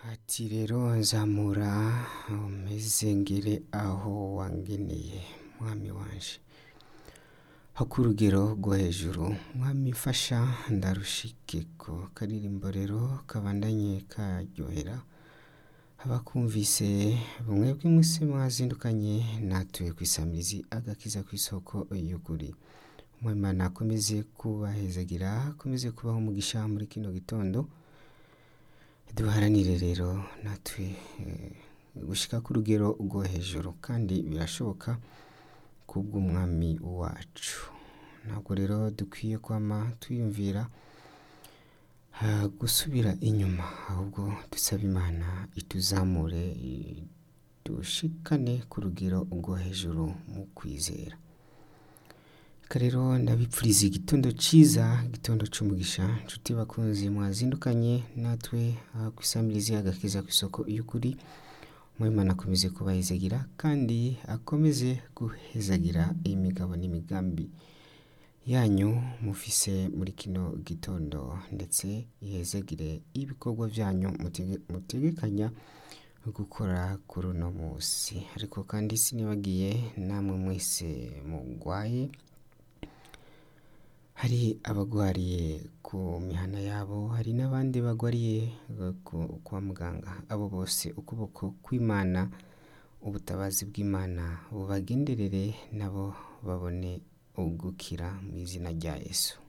ati rero nzamura umeze ngere aho wangeneye mwami wanje hakurugero rwo hejuru mwami fasha ndarushikeko karirimbo rero kabandanye karyohera abakumvise bumwe bw'imisi mwazindukanye natuye kwisamirizi agakiza kw'isoko y'ukuri umwimana akomeze kubahezagira akomeze kubaho umugisha muri kino gitondo duharanire rero natwe eh, gushika ku rugero rwo hejuru kandi birashoboka kubw'umwami wacu ntabwo rero dukwiye kwama twiyumvira ah, gusubira inyuma ahubwo dusaba imana ituzamure dushikane ku rugero rwo hejuru mu kwizera reka rero ndabipfuriza igitondo ciza igitondo c'umugisha nshuti bakunzi mwazindukanye natwe aha kwisamirizi agakiza kw'isoko y'ukuri umwimana akomeze kubahezagira kandi akomeze guhezagira imigabo n'imigambi yanyu mufise muri kino gitondo ndetse ihezagire ibikorwa vyanyu mutege- mutegekanya gukora kuri uno musi ariko kandi sinibagiye namwe mwese mugwaye hari abagwariye ku mihana yabo hari n'abandi bagwariye eh, ku- kwa muganga abo bose ukuboko kw'imana ubutabazi bw'imana bubagenderere nabo babone ugukira mu izina rya yesu